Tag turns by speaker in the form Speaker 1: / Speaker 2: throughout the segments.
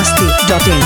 Speaker 1: masti.in.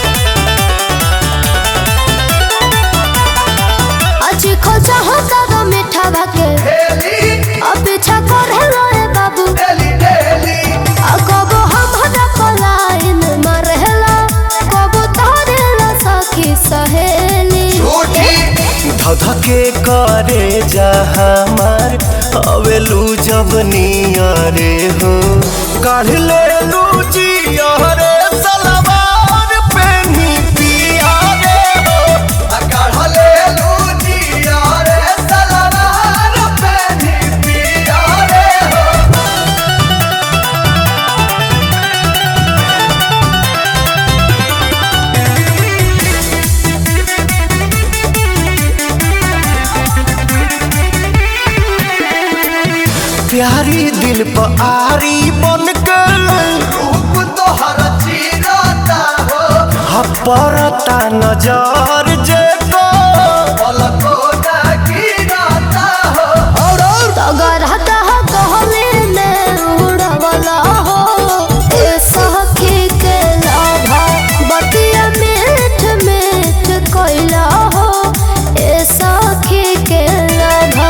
Speaker 2: आज खोजा हो दादा मीठा भाके अब पीछा करे रोए बाबू आ कबो हम हदा पलाइन मरहेला कबो तारेला सखी सहेली
Speaker 3: धधके करे जा हमार अवेलू जब नियरे हो काढ़ ले लू जियरे सलवार पेनी पिया रे हो आ काढ़ ले लू जियरे सलवार पेनी पिया रे हो प्यारी दिल पर आरी बन के रूप तोहर चीरता हो हपरता नजर जे को पलको गिरता हो और
Speaker 2: तगर हता कहले ने उड़वला हो ए सखी के लाभा बतिया मीठ मीठ कोइला हो ए सखी के लाभा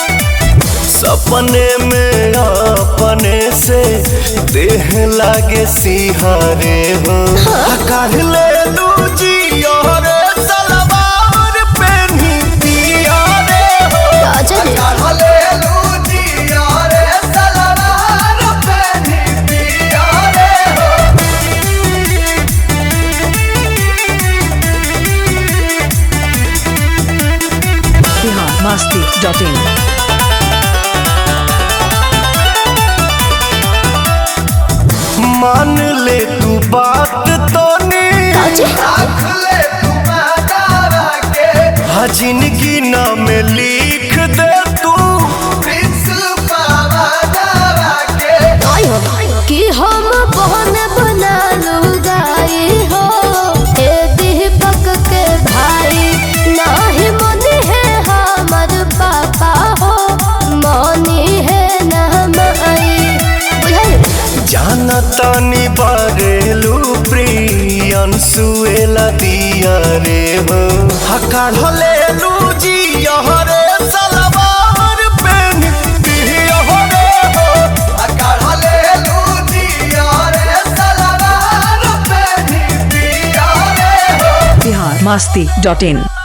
Speaker 3: सपने में अपने से देह लागे सिहारे हो काढ़ ले लू जियरे सलवार पेनी पिया रे हो
Speaker 2: राजा ने
Speaker 3: काढ़ ले लू जियरे सलवार पेनी पिया रे हो
Speaker 1: Bihar masti.in.
Speaker 3: मान ले तू बात तो रख ले तू दादा के हाँ जिंदगी नाम लिख दे तू
Speaker 2: कि हम बहन बना लुगाई हो ए दीपक के भाई नाही मनी है हमर पापा हो मनी है ना माई बुझाई
Speaker 3: जाना तानी बारेलू प्रियन सुएला दिया रे हो हकार ले लू जी रे सलवार पेन पिया रे हो हकार ले लू जी रे सलवार पेन पिया रे हो
Speaker 1: Bihar masti.in.